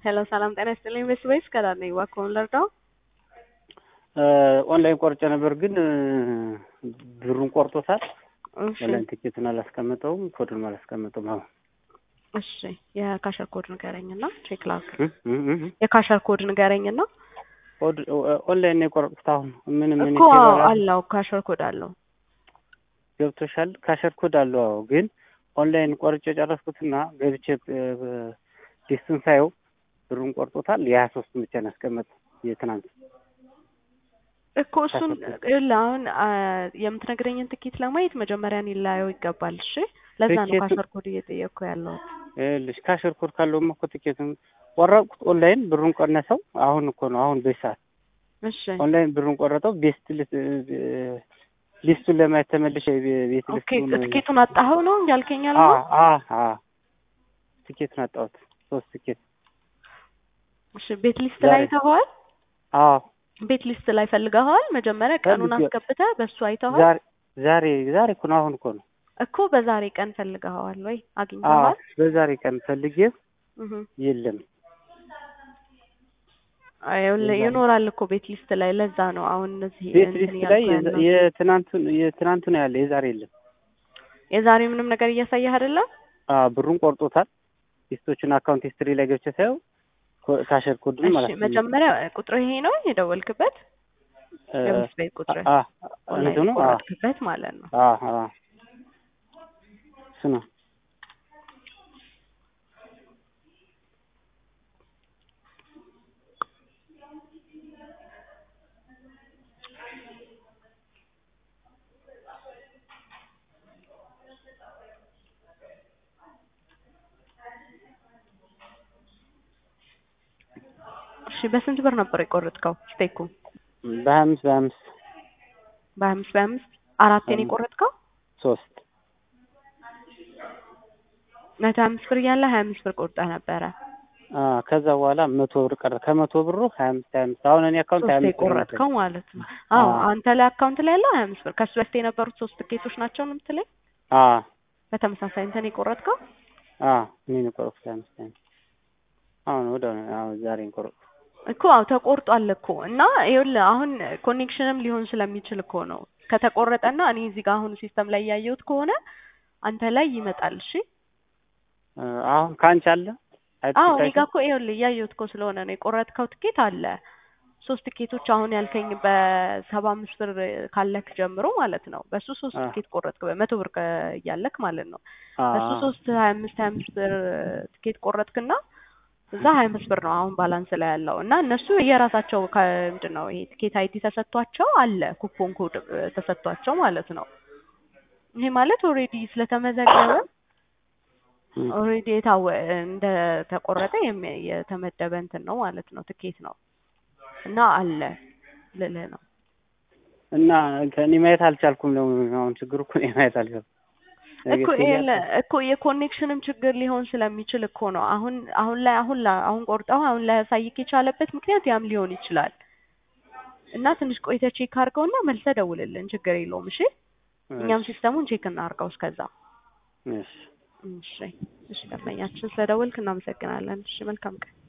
ሄሎ ሰላም ጤና ይስጥልኝ። ቤስ ቤስ ከዳር ነኝ። እባክዎን ልርዳው? ኦንላይን ቆርጬ ነበር ግን ብሩን ቆርጦታል። እሺ ኦንላይን ቲኬቱን አላስቀመጠውም፣ ኮዱን አላስቀመጠውም። አሁን እሺ የካሸር ኮድ ንገረኝና ቼክ ላድርግ። እ እ እ የካሸር ኮድ ንገረኝና ኮድ ኦንላይን ነው የቆረጥኩት። አሁን ምን ምን እኮ አዎ አለው ካሸር ኮድ አለው። ገብቶሻል? ካሸር ኮድ አለው። አዎ ግን ኦንላይን ቆርጬ ጨረስኩትና ገብቼ ሊስቱን ሳየው ብሩን ቆርጦታል። የሀያ ሶስቱን ብቻ ነው ያስቀመጠው የትናንት እኮ እሱን ይኸውልህ አሁን አ፣ የምትነግረኝን ትኬት ለማየት መጀመሪያ እኔ ላየው ይገባል። እሺ ለዛ ነው ትኬቱ- ካሸር ኮድ እየጠየቅኩ ያለሁት። ልሽ ካሸር ኮድ ካለውማ እኮ ቲኬቱን ቆረጥኩት። ኦንላይን ብሩን ቀነሰው። አሁን እኮ ነው አሁን በዚህ ሰዓት እሺ ኦንላይን ብሩን ቆረጠው። ቤስት ሊስቱን ለማየት ተመልሼ ቤት ኦኬ ሊስቱን ትኬቱን አጣኸው ነው ያልከኝ አ ያልከው? አ አ ቲኬቱን አጣሁት። ሶስት ቲኬት እሺ ቤት ሊስት ዛሬ። ላይ አይተኸዋል? አዎ ቤት ሊስት ላይ ፈልገኸዋል? መጀመሪያ ቀኑን ፈልጌ- አስገብተህ በሱ አይተኸዋል? ዛሬ ዛሬ ዛሬ እኮ ነው አሁን እኮ ነው። እኮ በዛሬ ቀን ፈልገኸዋል ወይ አዎ አግኝተኸዋል? በዛሬ ቀን ፈልጌ እህ የለም። ይኸውልህ የዛሬ- ይኖራል እኮ ቤት ሊስት ላይ ለዛ ነው አሁን እነዚህ ቤት እንትን ሊስት እያልኩ ላይ ያለሁት። የትናንቱን የትናንቱ ነው ያለ የዛሬ የለም። የዛሬ ምንም ነገር እያሳየህ አይደለም? አ ብሩን ቆርጦታል። ሊስቶቹን አካውንት ሂስትሪ ላይ ገብቼ ሳየው ኮ- ካሸር ኮድን እሺ ማለት ነው። መጀመሪያ ቁጥር ይሄ ነው የደወልክበት የቤት ቤት ቁጥር አ ኦንላይን እንትኑ አ የቆረጥክበት ማለት ነው። አ አ እሱ ነው። እሺ በስንት ብር ነበር የቆረጥከው ስቴኩ? በሀያ አምስት በሀያ አምስት በሀያ አምስት በሀያ አምስት አራቴን አምስት። የቆረጥከው ሶስት መቶ ሀያ አምስት ብር እያለ ሀያ አምስት ብር ቆርጠህ ነበረ። አ ከዛ በኋላ መቶ ብር ቀረ። ከመቶ ብሩ ሀያ አምስት ሀያ አምስት አሁን እኔ አካውንት ሀያ ሶስት አምስት ብር ነው የቆረጥከው ማለት ነው። አዎ አዎ። አንተ ላይ አካውንት ላይ ያለው ሀያ አምስት ብር ከሱ በፊት የነበሩት ሶስት ትኬቶች ናቸው ነው የምትለኝ? አ በተመሳሳይ እንትን የቆረጥከው አ እኔ ነው የቆረጥኩት ሀያ አምስት ሀያ አምስት አሁን ወደ አሁን ዛሬ ነው የቆረጥኩት። እኮ አዎ ተቆርጧል እኮ እና ይኸውልህ አሁን ኮኔክሽንም ሊሆን ስለሚችል እኮ ነው ከተቆረጠና እኔ እዚህ ጋር አሁን ሲስተም ላይ ያየሁት ከሆነ አንተ ላይ ይመጣል። እሺ አ አሁን ከአንቺ አለ አዎ እኔ አይተሽ ጋር እኮ ይኸውልህ እያየሁት እኮ ስለሆነ ነው የቆረጥከው ትኬት አለ ሶስት ትኬቶች አሁን ያልከኝ በሰባ አምስት ብር ካለክ ጀምሮ ማለት ነው በሱ ሶስት አ ትኬት ቆረጥክ በመቶ ብር ከ- እያለክ ማለት ነው አ በሱ ሶስት ሀያ አምስት ሀያ አምስት ብር ትኬት ቆረጥክና እዛ ሀያ አምስት ብር ነው አሁን ባላንስ ላይ ያለው እና እነሱ የራሳቸው ከምንድን ነው ይሄ ትኬት አይዲ ተሰጥቷቸው አለ ኩፖን ኮድ እ፣ ተሰጥቷቸው ማለት ነው ይሄ ማለት ኦልሬዲ ስለተመዘገበ እም። ኦልሬዲ የታወ እንደ ተቆረጠ የሚ- የተመደበ እንትን ነው ማለት ነው ትኬት ነው እና አለ ልልህ ነው እና ከእኔ ማየት አልቻልኩም ነው አሁን ችግሩ እኮ እኔ ማየት አልቻልኩም። ነገ እኮ ትሄጃለሽ? የለ- እኮ የኮኔክሽንም ችግር ሊሆን ስለሚችል እኮ ነው አሁን አሁን ላይ አሁን ላይ አሁን ቆርጠው አሁን ላይ ያሳይክ የቻለበት ምክንያት ያም ሊሆን ይችላል እና ትንሽ ቆይተህ ቼክ አድርገውና መልሰህ ደውልልን ችግር የለውም እሺ እኛም ሲስተሙን ቼክ እናድርገው እስከዛ እሺ እሺ እሺ ደንበኛችን ስለደወልክ እናመሰግናለን እሺ መልካም ቀን